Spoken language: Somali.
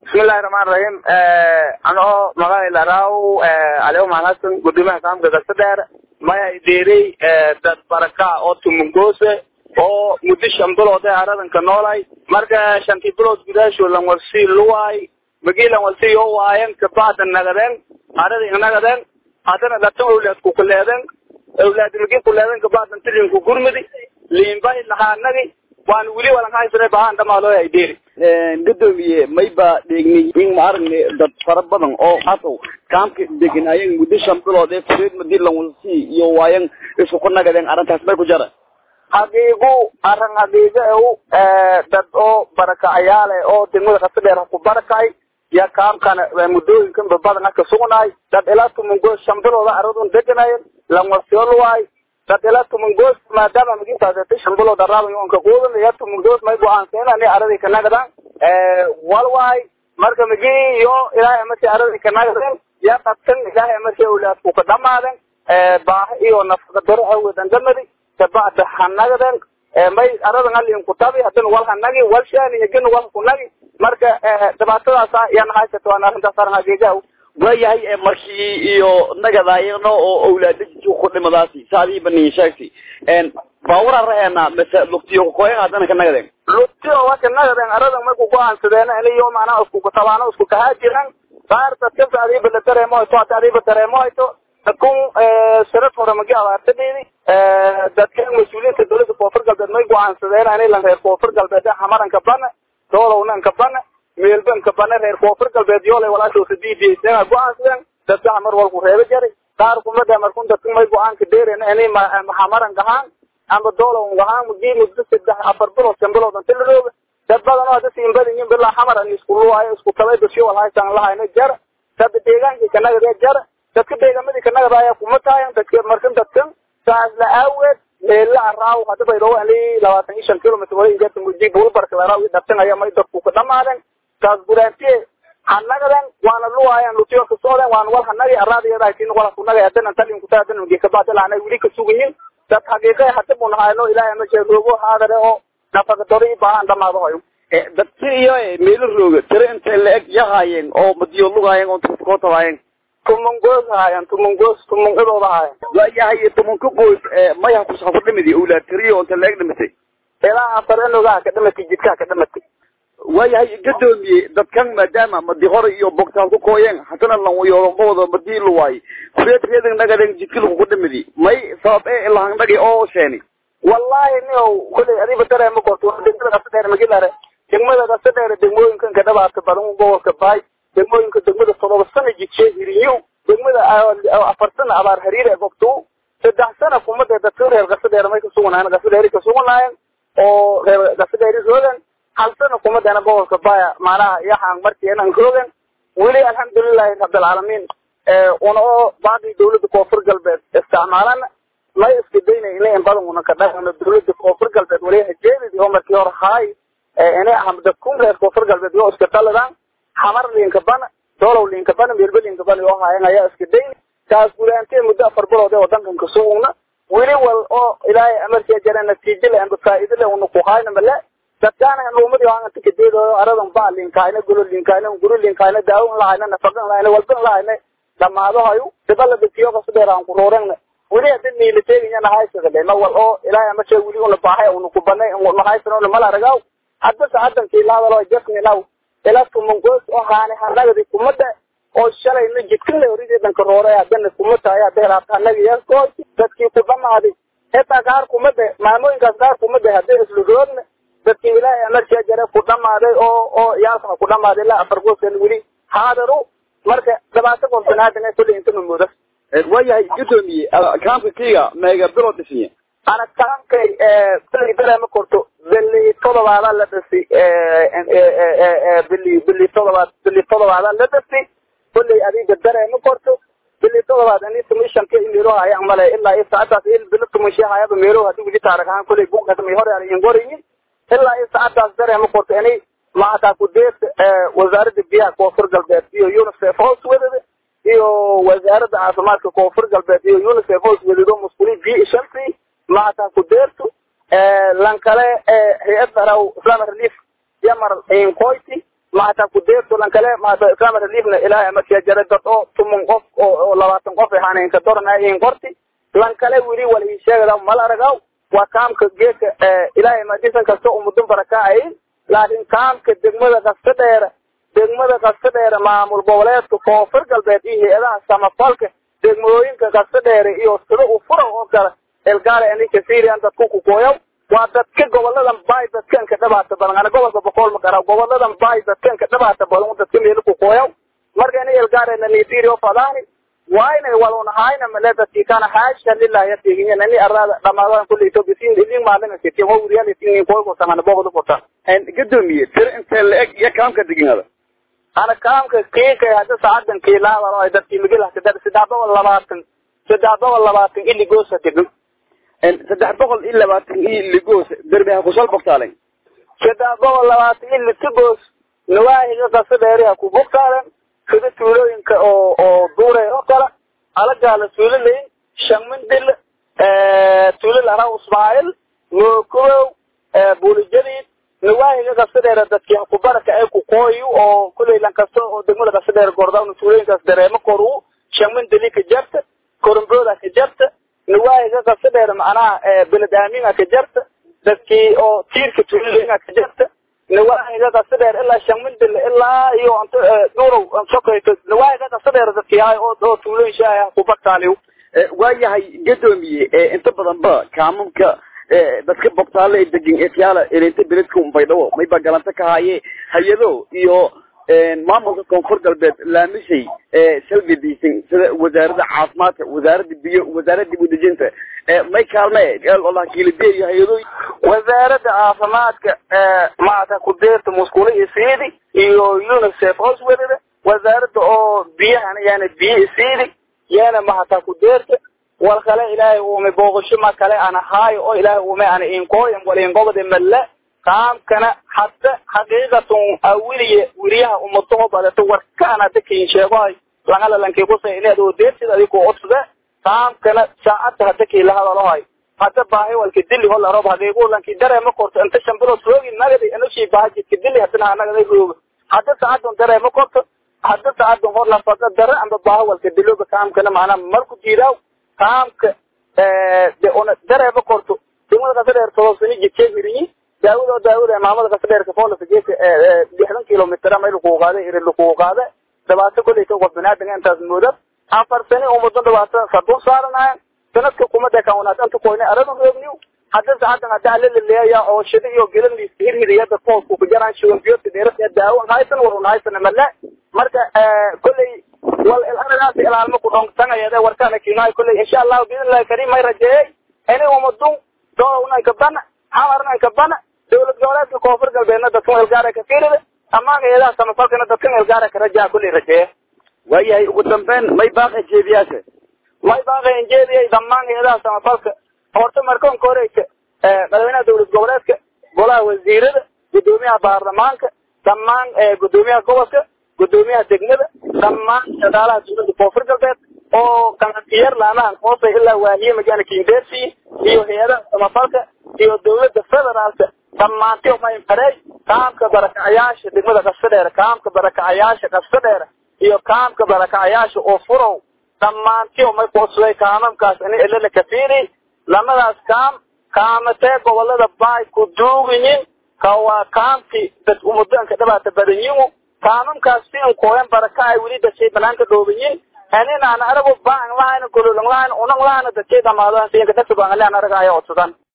bismillahi raxmaan raxiim anoo magaca laraaw aleo mahadsan gudoomiyaha kaamka gasadheer maya ideerey dad baraka oo tumungoose oo muddo shan bilood ee aradanka noolay marka shantii bilood gudaasho lanwalsi luwaay magii lanwalsi yoo waayen kabacda nagadeen arada nagadeen haddana dhatan awlaad ku kuleeden awlaad magi kuleeden kabacdan tilinku gurmudi liinbay lahaanagi waan weli walan haysana bahaan dhamaalooya ideeri gadoomiye mayba dheegnay in ma aragne dad fara badan oo hasow kaamka deganaayeen muddo shan bilood ee kureed madii lanwalsi iyo waayan isku ku nagadeen arrintaas may ku jara haqiigu arran haqiiga ew dad oo barakacayaale oo degmada kasadheer ku barakay ya kaamkana muddooyinkan babadan aka sugnaay dad ilaa tumungoos shan bilooda aradun deganayen lanwalsioluwaay dad ilaa tumungoos maadaama magisaasatay shan bilood araaban onka quudan ya tumungoos may go-aanseenani aradii kanagadan walwaay marka magi iyo ilaahay markii aradii kanagaden ya qabtan ilaahay markii awlaadku ka dhamaaden baaha iyo nafaqa daro awedan damadi kabacda hanagaden may aradan alin kutabi hadan wal hanagi wal shaani egin wal kunagi marka dhibaatadaasa yan haysata waan arrintaas aran hageegaa waayahay markii iyo nagadaayano oo awlaada ku dhimadaasi saadii baniin sheegtay baawara raheena mase lugtiyo kukoyen haddana ka nagadeen lugtiyo waka nagadeen aradan marku go-aansadeen iniyo macnaha isku kutabaano isku kahaa jiran qaar dadkasa adiiba la dareemo hayto hata adiiba dareemo hayto dadkun sanad hore magi abaartadeedi dadkan mas-uuliyiinta dowladda koonfur galbeed may go-aansadeen anilan reer koonfur galbeed hamaranka bana doolownan bana meelbanka bana reer koonfur galbeed yoolay walaashoosa diidiyaysan go-aansadeen dadka hamar walku reeba jaray qaar kumada markun dadka may go-aanka dheeren ini hamaran gahaan amba doolow gahaan mudii muddo saddex afar bilood shan bilood inta la rooga dad badan oo hada siinbadinyin bilaa xamaran isku luwaayo isku tabay dasyo walhaysan lahayna jara dad deegaankii kanagade jara dadka deegamadii kanagadaaya kuma taayan dadka markan dadkan saas la aaweed meela araaw hada baydhoo ali labaatan iyo shan kilomitr wala ingeeta mudii bulbarka laraaw i dhartanaya may dadku ka dhamaaden saas guraantiye hanagadan waana luwaayan lutiyo kasooden waana wal hanagi araadiyadahatin wala kunaga hadan talin kutaa hadan magi kabacdi laana wili ka sugayin dad xaqiiqa hada buu nahayno ilaahay ma jee roogo haadare oo nafaqa daro i baahan dhamaado hayo dadki iyo meelo rooga tiro intay la-eg yahaayeen oo madiyo lugaayeen oo koo tabaayeen tumungoos haayan tumungoos tumungadooda haayan waayahay tumunka goos maya kusaa ku dhimidi awlaad tiriyo inta la-eg dhimatay ilaa afar enogaha ka dhimatay jidkaha ka dhimatay waayahay gadoomiye dadkan maadaama madi hore iyo bogtaal ku kooyeen haddana lanwayoolomawada madii luwaay kureed reedan nagaden jidki lagu ku dhimidi may sabab e lahangnagi oo sheeni wallahi nio kuley adiba dareema korto degmada kasadheer magilare degmada kasadheer degmooyinkan ka dhabaata badan gobolka baay degmooyinka degmada todoba sana jidshee hiriyo degmada afar sana abaar hariire gobtu saddex sana kumada dadka reer kasadheer may kasuganaayeen kasadheeri kasuganaayeen oo reer kasadheeri roogan hal sana kumadana gobolka baya macnaha yaxaan markiinan roogan weli alxamdulilahi rabbilcaalamiin una oo baaqii dawladda koonfur galbeed isticmaalana may iska daynay ina in badan una ka dhaqano dawladda koonfur galbeed wali hajeedidi oo markii hore haay ina dadkun reer koonfur galbeed yoo iska daladan xamar liinka bana doolow liinka bana meelba liinka bana yoo haayan ayaa iska dayni taas guraantee muddo afar bilood ee wadankan kasugugna weli wal oo ilaahay amarkiya jara natiijo le amba faa'iido le una ku haayna male dadkaana luumadi aan tikadeedo aradan ba linkayna gulo linkayna guru linkayna daawon lahayna nafaqan lahayna walban lahayna dhamaado hayu dibala dadkiyo ka sadeer aan ku roorayna weli hadda niila teeganya nahaysada le ma wal oo ilaahay ama shay weli una baahay una ku banay una haysano una mala ragaw hadda saadan kiilaada loo jasmi naw ila tumungoos oo haane hanagadi kumada oo shalay la jidkan le horideedan ka rooray haddana kuma tahay hadda helaata hanaga yaskoo dadkii ku dhamaaday hetaa qaar kumada maamooyinkaas qaar kumada hadday islu roogna dadkii ilaahay amarkiya jare ku dhamaaday oo oo yaalkana ku dhamaaday ilaa afar goosan weli haadaru marka dhibaato koonfanaadana kulli intana mooda waayahay gadoomiye kaamka kiga meega bilo dhisnya ana kaankay bili dareema korto bili todobaada la dhisi bili bili todobaad bili todobaada la dhisi kulley adiga dareema korto bili todobaad ani tumishanka imiro haya male ilaa iyo saacadaas il bili tumishi hayaba meelo hadii wili taarag ahaan kulley buugasmay hore aan gorayin ilaa iyo saacadaas dareema korto ani macataa ku deerta wasaaradda biyaha koonfur galbeed iyo unicef hoos wadada iyo wasaaradda caafimaadka koonfur galbeed iyo unicef hoos wadado musquli biyo shanti macataa ku deerto lan kale hay-ad daraw islamic relief yamar inkoyti maata kudeerto lan kale maata islaama reliefna ilaahay amarkiya jara dad oo tumun qof oo labaatan qof ahaaneenka doranaayin qorti lan kale weli wala ii sheegada mal aragaw waa kaamka geedka ilaahay madisan kasta umudun barakaayi laakiin kaamka degmada kasta dheera degmada kasta dheere maamul goboleedka koonfur galbeed iyo hay-adaha samafalka degmooyinka kasta dheere iyo sida u fura oo kale elgaale anika syrian dadku kukooyaw waa dadka goboladan baay dadkan ka dhabaata badan ana gobolka boqol ma gara goboladan baay dadkan ka dhabaata badan dadka meel kukooyaw marka ini elgaale na nigeria fadaani waa inay walunahayna male dadkii kana haasha lillahi yatiginya nani arada dhamaadaan kulli ethiopia sin ilin maalin siti wa wuriyal sin koy ko samana boqol fota gadoomiye tir intee la eg iyo kaamka deganada ana kaamka kiika hadda saacadan kiilaada oo dadkii migil kadar saddex boqol labaatan saddex boqol labaatan ili goosa degan saddex boqol iyo labaatan iyo ligoos derbi ha kusal bogtaalen saddex boqol labaatan ili tigoos nawaahiga kasa dheeriha ku bogtaalen sida tuulooyinka oo oo duure oo kale alagaala tuulaleyn shamindil tuulal araw ismaail mookubow buulijadiid nawaahiga kasa dheera dadkii kubaraka ay ku qooyu oo kuley lan kasta oo degmada kasa dheer gordawna tuulooyinkaas dareemo koru shamindili ka jarta korombooda ka jarta nawaahiga kasa dheer macnaha beled aaminga ka jarta dadkii oo tiirka tuulooyinga ka jarta nawaahiga kasa dheer ilaa shamindil ilaa iyo ant durow sokayto nawaahiga kasa dheer dadkii hay oo oo tuulooyin shaah kubagtaaliw waayahay gadoomiye inta badan ba kaamamka dadka bogtaale degan efyaala elinta beledka unbaydhawo mayba galanta ka haaye hay-ado iyo maamulka koonfur galbeed laamishay salgadiisan sida wasaarada caafimaadka wasaarada biyo wasaarada dib udejinta may kaalme kiilideer iyo hay-ado wasaaradda caafimaadka maata kudeerta musqula isiidi iyo unicef hooswelida wasaaradda oo biyahana yaana biyo isiidi yaana mahata kudeerta wal kale ilaahay uume booqasho ma kale ana haayo oo ilaahay uume ana inkooyan wal ingobade malla qaamkana hadda xaqiiqatun awiliye wiriyaha umadaho badato warkaan hadda kiin sheegohay langala lankii kusay inaad oo deertid adigo odsada qaamkana saacadda hadda kii la hadalohay hadda baahi walka dili hol arob haqiiqu lanki dareema korto inta shan bilood roogi nagadi anoshii baahajidka dili hadana hanagada rooga hadda saacadun dareema korto hadda saacadun hor lafada dare amba baahi walka diloba kaamkana macnaa marku diidaaw kaamka de una dareema korto degmada kasa dheer todobsani jidkee hirinyi daawada oo daawada maamada kasa dheerka foolasa geedka lixdan kilomitr mayl kuu qaada iri lakuu qaada dhibaato kolley ka qof binaadinga intaas mooda afar sani umudan dhibaato sadun saaranayan sanadka kumada kawnaaad anta koyne arada roogniw hadda sacadan hadda alelaleeya oo shida iyo gelan liiska hirhiriya dadka hoos ku jaraan shiwanbiyota dheerada daawo haysan warun haysan male marka kolley wal aragaas ilaalmo ku dhongtangayade warkaana kiinaay kolley insha allahu biidnillahi karim may rajeeyey ini umadun doonanka bana xamarnanka bana dawlad goboleedka koonfur galbeedna dadkan elgaara ka fiirida amaan eedaha samafalkana dadkan elgaara ka rajaa kolley rajeeye waayahay ugu dambeyn may baaqa jeediyaasha may baaqa injeediyay dhammaan eedaha samafalka horta markoonka horeysa madaxweynaha dawlad goboleedka golaha wasiirada gudoomiyaha baarlamaanka dhammaan gudoomiyaha gobolka gudoomiyaha degmada dhammaan shaqaalaha dawladda koonfur galbeed oo kanatiyar laamahan hoosay ilaa waahiye magaana kindersi iyo hay-adaha samafalka iyo dawladda federaalka dhammaanti may farey kaamka barakacayaasha degmada kasta dheer kaamka barakacayaasha kasta dheer iyo kaamka barakacayaasha oo furow dhammaanti may kusuday kaamamkaas ini ilala kafiiri lamadaas kaam kaamatee gobolada baay ku duugiyin ka waa kaamki dad umudanka dhabaata badanyimu kaamamkaas siin kooyan baraka ay weli dadkay banaanka dhoobiyin aninaana arago baan lahayn gololan lahayn unan lahayn dadkay dhamaadaan siinka dadka baan lahayn araga ayaa odsadan